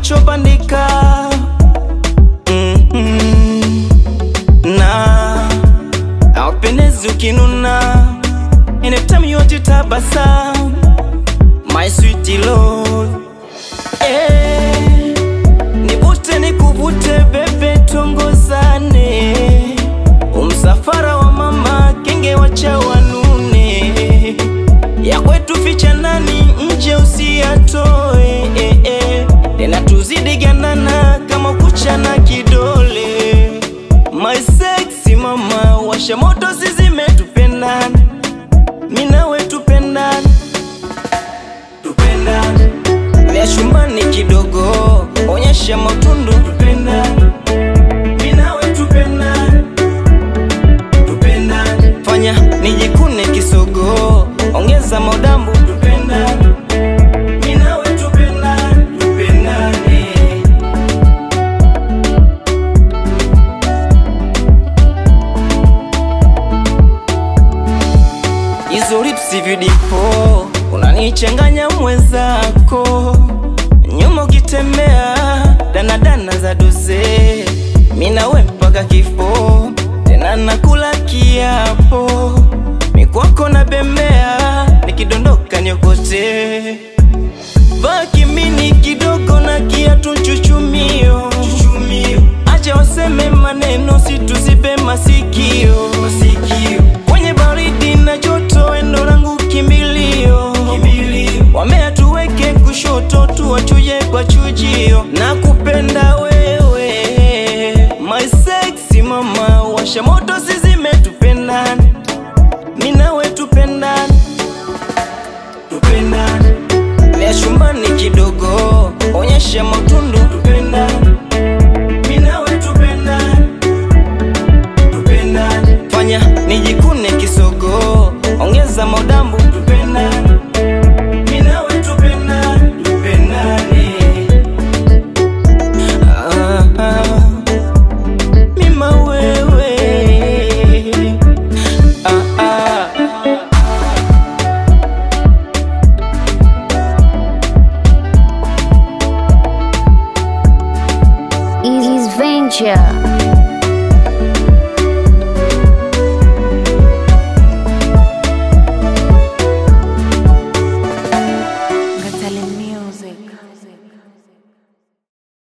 unachobandika mm-hmm. na aupendezi ukinuna anytime you want to tabasamu my sweet love eh, nivute nikuvute bebe tongozane umsafara wa mama kenge wacha wanune ya kwetu ficha ndani nje usiyatoe eh, eh. tena tuzidi gandana kama kuchana kidole my sexy mama washa moto sizimetupendana minawe tupendana tupendane vya chumbani kidogo onyesha matundu tupendane minawe tupendane tupendane fanya nijikune kisogo ongeza maudambu tupendane minawe tupendane tupendane hizo lipsi vidipo unanichanganya mwenzako nyuma ukitembea danadana za doze minawe mpaka kifo tena nakula kiapo mikwako na bembea nikidondoka niokote vaa kimini kidogo na kiatu chuchumio acha waseme maneno situzibe masikio kwenye baridi na joto endo langu kimbilio wamea tuweke kushoto tuwachuje kwa chujio na kupenda wewe my sexy mama washa moto sizimetupendana minawe tupendana tupendane vya chumbani kidogo onyesha matundu tupendane minawe tupendane tupendane fanya nijikune kisogo ongeza maudambu tupendane